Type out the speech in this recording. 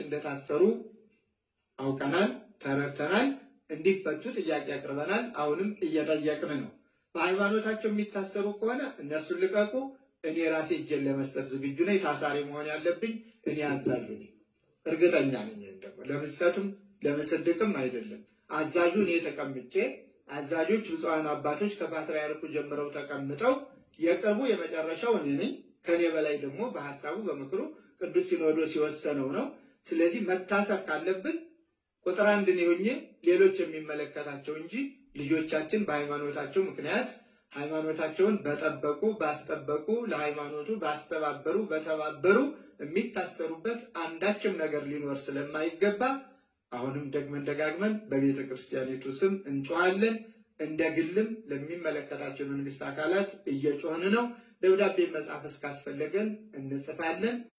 እንደታሰሩ አውቀናል፣ ተረድተናል። እንዲፈቱ ጥያቄ አቅርበናል። አሁንም እየጠየቅን ነው። በሃይማኖታቸው የሚታሰሩ ከሆነ እነሱን ልቀቁ። እኔ ራሴ እጄን ለመስጠት ዝግጁ ነኝ። ታሳሪ መሆን ያለብኝ እኔ አዛዡ ነኝ። እርግጠኛ ነኝ። ደግሞ ለምሰትም ለምስድቅም አይደለም። አዛዡ እኔ ተቀምጬ አዛዦች ብፁዓን አባቶች ከፓትርያርኩ ጀምረው ተቀምጠው የቅርቡ የመጨረሻው እኔ ነኝ። ከኔ በላይ ደግሞ በሀሳቡ በምክሩ ቅዱስ ሲኖዶስ የወሰነው ነው። ስለዚህ መታሰር ካለብን ቁጥር አንድ እኔ ሆኜ ሌሎች የሚመለከታቸው እንጂ ልጆቻችን በሃይማኖታቸው ምክንያት ሃይማኖታቸውን በጠበቁ ባስጠበቁ ለሃይማኖቱ ባስተባበሩ በተባበሩ የሚታሰሩበት አንዳችም ነገር ሊኖር ስለማይገባ አሁንም ደግመን ደጋግመን በቤተ ክርስቲያኒቱ ስም እንጮሃለን። እንደ ግልም ለሚመለከታቸው የመንግስት አካላት እየጮህን ነው። ደብዳቤ መጻፍ እስካስፈለገን እንጽፋለን።